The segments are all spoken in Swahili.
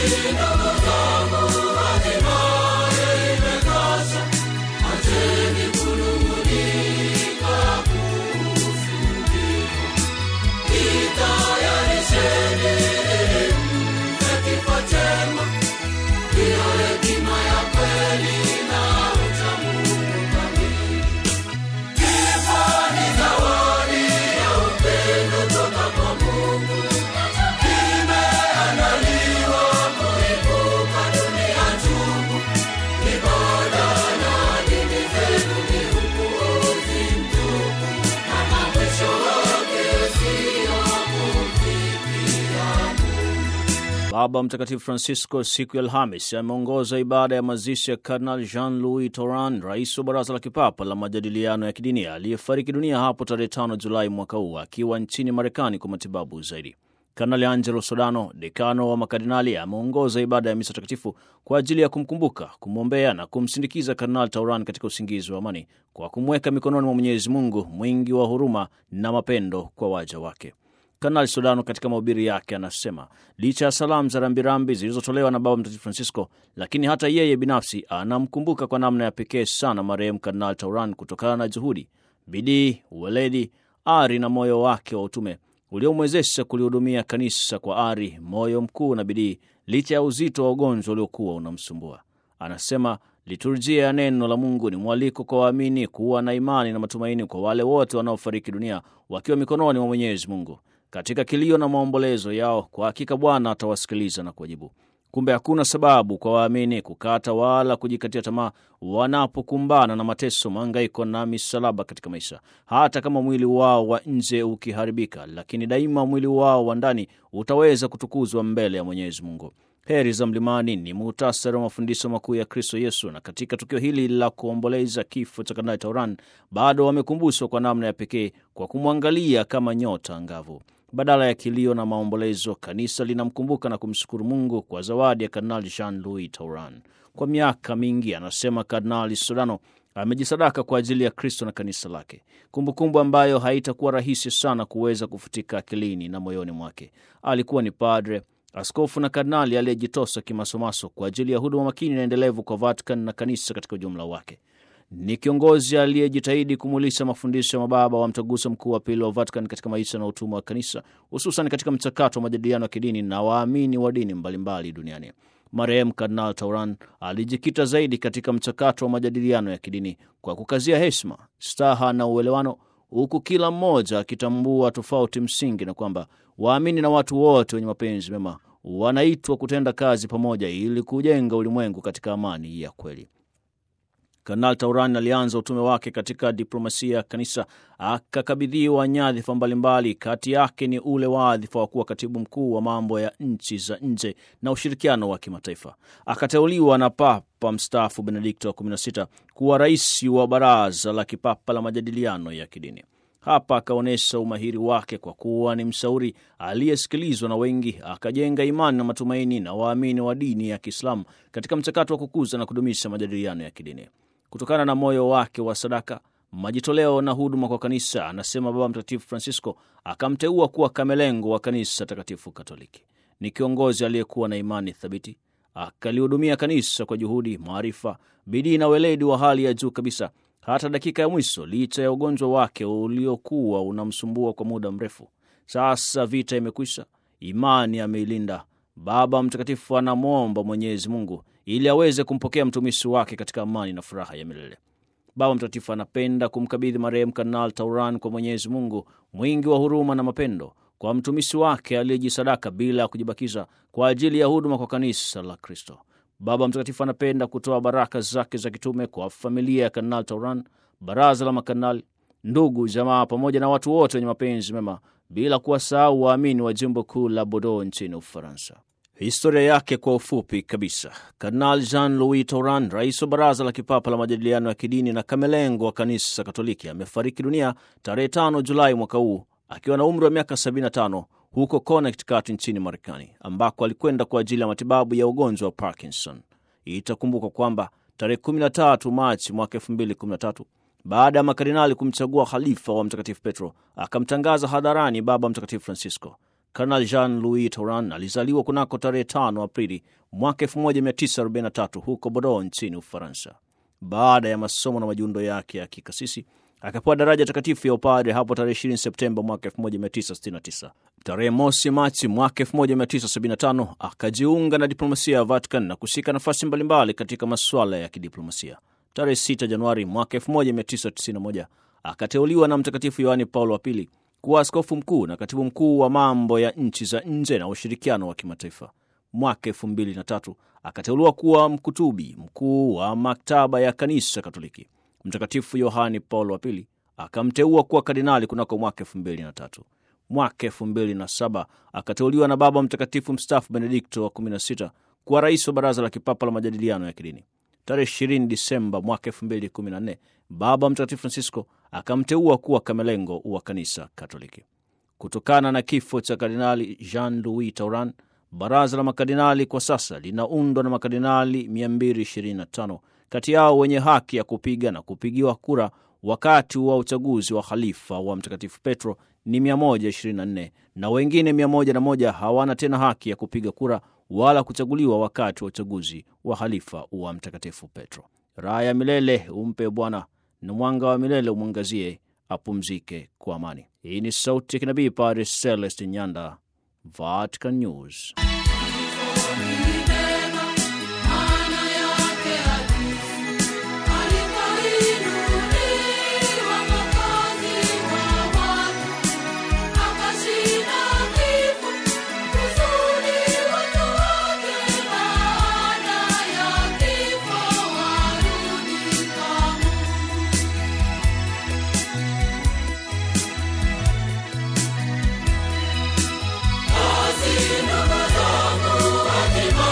Baba Mtakatifu Francisco siku ya Alhamis ameongoza ibada ya mazishi ya Kardinal Jean Louis Toran, rais wa Baraza la Kipapa la Majadiliano ya Kidini, aliyefariki dunia hapo tarehe 5 Julai mwaka huu akiwa nchini Marekani kwa matibabu zaidi. Kardinali Angelo Sodano, dekano wa makardinali, ameongoza ibada ya misa takatifu kwa ajili ya kumkumbuka, kumwombea na kumsindikiza Kardinal Tauran katika usingizi wa amani kwa kumweka mikononi mwa Mwenyezi Mungu mwingi wa huruma na mapendo kwa waja wake. Kanali Sodano katika mahubiri yake anasema licha ya salamu za rambirambi zilizotolewa na Baba Mtakatifu Francisco, lakini hata yeye binafsi anamkumbuka kwa namna ya pekee sana marehemu Kardinal Tauran kutokana na juhudi, bidii, uweledi, ari na moyo wake wa utume uliomwezesha kulihudumia kanisa kwa ari, moyo mkuu na bidii, licha ya uzito wa ugonjwa uliokuwa unamsumbua. Anasema liturjia ya neno la Mungu ni mwaliko kwa waamini kuwa na imani na matumaini kwa wale wote wanaofariki dunia wakiwa mikononi mwa Mwenyezi Mungu. Katika kilio na maombolezo yao, kwa hakika Bwana atawasikiliza na kuwajibu. Kumbe hakuna sababu kwa waamini kukata wala kujikatia tamaa wanapokumbana na mateso, mahangaiko na misalaba katika maisha, hata kama mwili wao wa nje ukiharibika, lakini daima mwili wao wa ndani utaweza kutukuzwa mbele ya Mwenyezi Mungu. Heri za Mlimani ni muhtasari wa mafundisho makuu ya Kristo Yesu, na katika tukio hili la kuomboleza kifo cha Kardinali Tauran bado wamekumbushwa kwa namna ya pekee kwa kumwangalia kama nyota angavu. Badala ya kilio na maombolezo, kanisa linamkumbuka na kumshukuru Mungu kwa zawadi ya Kardinali Jean Louis Tauran. Kwa miaka mingi, anasema Kardinali Sodano, amejisadaka kwa ajili ya Kristo na kanisa lake, kumbukumbu ambayo haitakuwa rahisi sana kuweza kufutika akilini na moyoni mwake. Alikuwa ni padre askofu na kardinali aliyejitosa kimasomaso kwa ajili ya huduma makini na endelevu kwa Vatican na kanisa katika ujumla wake. Ni kiongozi aliyejitahidi kumulisha mafundisho ya mababa wa mtaguso mkuu wa pili wa Vatican katika maisha na utumwa wa kanisa, hususan katika mchakato wa majadiliano ya kidini na waamini wa dini mbalimbali duniani. Marehemu Kardinal Tauran alijikita zaidi katika mchakato wa majadiliano ya kidini kwa kukazia heshima, staha na uelewano, huku kila mmoja akitambua tofauti msingi na kwamba waamini na watu wote wenye mapenzi mema wanaitwa kutenda kazi pamoja ili kujenga ulimwengu katika amani ya kweli. Kardinal Tauran alianza utume wake katika diplomasia ya kanisa, akakabidhiwa nyadhifa mbalimbali. Kati yake ni ule wadhifa wa kuwa katibu mkuu wa mambo ya nchi za nje na ushirikiano wa kimataifa. Akateuliwa na Papa mstaafu Benedikto wa 16 kuwa rais wa Baraza la Kipapa la Majadiliano ya Kidini. Hapa akaonyesha umahiri wake kwa kuwa ni mshauri aliyesikilizwa na wengi, akajenga imani na matumaini na waamini wa dini ya Kiislamu katika mchakato wa kukuza na kudumisha majadiliano ya kidini. Kutokana na moyo wake wa sadaka, majitoleo na huduma kwa kanisa, anasema Baba Mtakatifu Francisco akamteua kuwa kamelengo wa kanisa takatifu Katoliki. Ni kiongozi aliyekuwa na imani thabiti, akalihudumia kanisa kwa juhudi, maarifa, bidii na weledi wa hali ya juu kabisa hata dakika ya mwisho, licha ya ugonjwa wake uliokuwa unamsumbua kwa muda mrefu. Sasa vita imekwisha, imani ameilinda. Baba Mtakatifu anamwomba Mwenyezi Mungu ili aweze kumpokea mtumishi wake katika amani na furaha ya milele. Baba Mtakatifu anapenda kumkabidhi marehemu Kardinal Tauran kwa Mwenyezi Mungu mwingi wa huruma na mapendo, kwa mtumishi wake aliyejisadaka bila ya kujibakiza kwa ajili ya huduma kwa kanisa la Kristo. Baba Mtakatifu anapenda kutoa baraka zake za kitume kwa familia ya Kardinal Tauran, baraza la makardinali, ndugu, jamaa, pamoja na watu wote wenye mapenzi mema, bila kuwasahau waamini wa jimbo kuu la Bordeaux nchini Ufaransa. Historia yake kwa ufupi kabisa. Kardinal Jean Louis Tauran, rais wa Baraza la Kipapa la Majadiliano ya Kidini na kamelengo wa Kanisa Katoliki, amefariki dunia tarehe 5 Julai mwaka huu akiwa na umri wa miaka 75 huko Connecticut nchini Marekani, ambako alikwenda kwa ajili ya matibabu ya ugonjwa wa Parkinson. Itakumbuka kwamba tarehe 13 Machi mwaka 2013 baada ya makardinali kumchagua khalifa wa Mtakatifu Petro, akamtangaza hadharani Baba Mtakatifu Francisco. Kanali Jean Louis Tauran alizaliwa kunako tarehe 5 Aprili mwaka 1943 huko Bordeaux nchini Ufaransa. Baada ya masomo na majiundo yake ya kikasisi akapewa daraja takatifu ya upadre hapo tarehe 20 Septemba mwaka 1969. Tarehe mosi Machi mwaka 1975 akajiunga na diplomasia ya Vatican na kushika nafasi mbalimbali katika masuala ya kidiplomasia. Tarehe 6 Januari mwaka 1991 akateuliwa na Mtakatifu Yohani Paulo wa Pili kuwa askofu mkuu na katibu mkuu wa mambo ya nchi za nje na ushirikiano wa kimataifa. Mwaka elfu mbili na tatu akateuliwa kuwa mkutubi mkuu wa maktaba ya kanisa Katoliki. Mtakatifu Yohani Paulo wa Pili akamteua kuwa kardinali kunako mwaka elfu mbili na tatu. Mwaka elfu mbili na saba akateuliwa na Baba Mtakatifu mstaafu Benedikto wa kumi na sita kuwa rais wa Baraza la Kipapa la Majadiliano ya Kidini. Tarehe 20 Disemba mwaka 2014 Baba Mtakatifu Francisco akamteua kuwa kamelengo wa kanisa Katoliki. Kutokana na kifo cha Kardinali Jean Louis Tauran, baraza la makardinali kwa sasa linaundwa na makardinali 225, kati yao wenye haki ya kupiga na kupigiwa kura wakati wa uchaguzi wa khalifa wa Mtakatifu Petro ni 124 na wengine 101 hawana tena haki ya kupiga kura wala kuchaguliwa wakati wa uchaguzi wa halifa wa Mtakatifu Petro. Raha ya milele umpe Bwana na mwanga wa milele umwangazie, apumzike kwa amani. Hii ni sauti ya kinabii Padre Celeste Nyanda, Vatican News. Ndugu zangu, hatimaye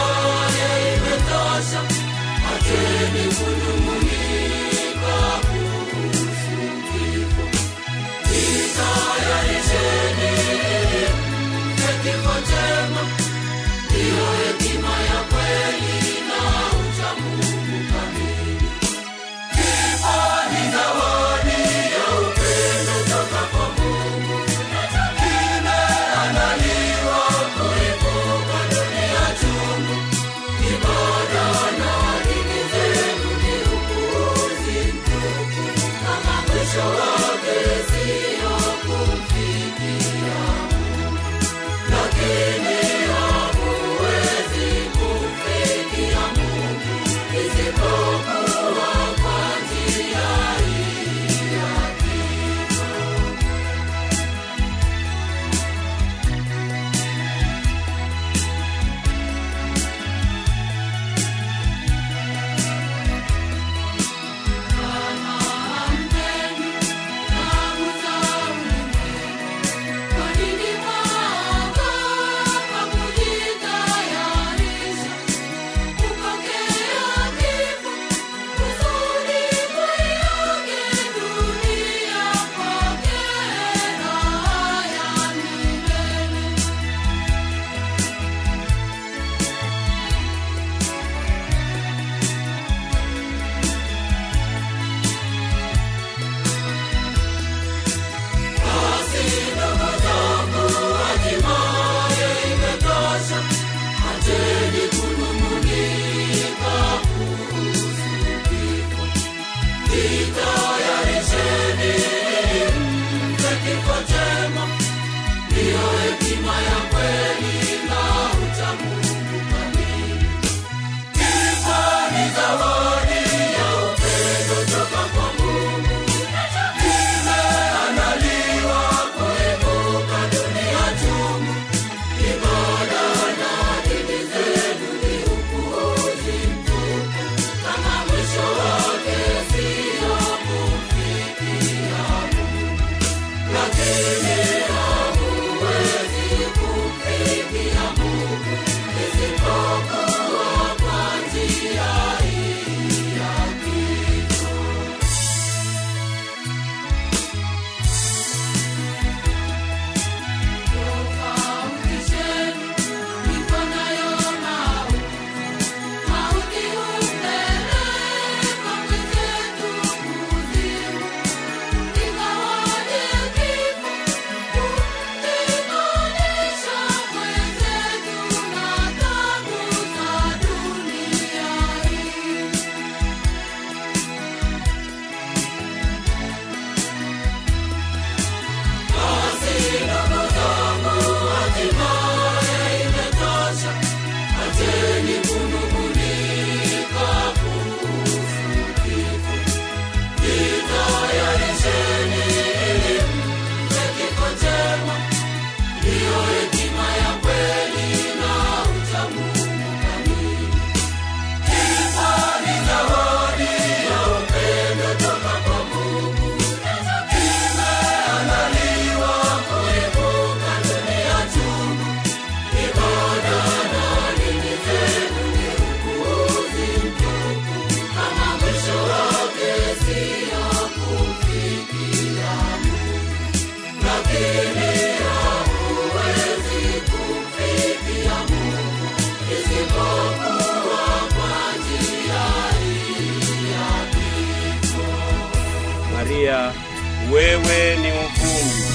dunia, wewe ni uvumbi,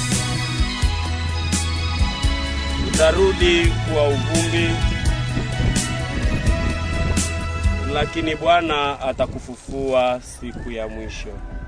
utarudi kuwa uvumbi, lakini Bwana atakufufua siku ya mwisho.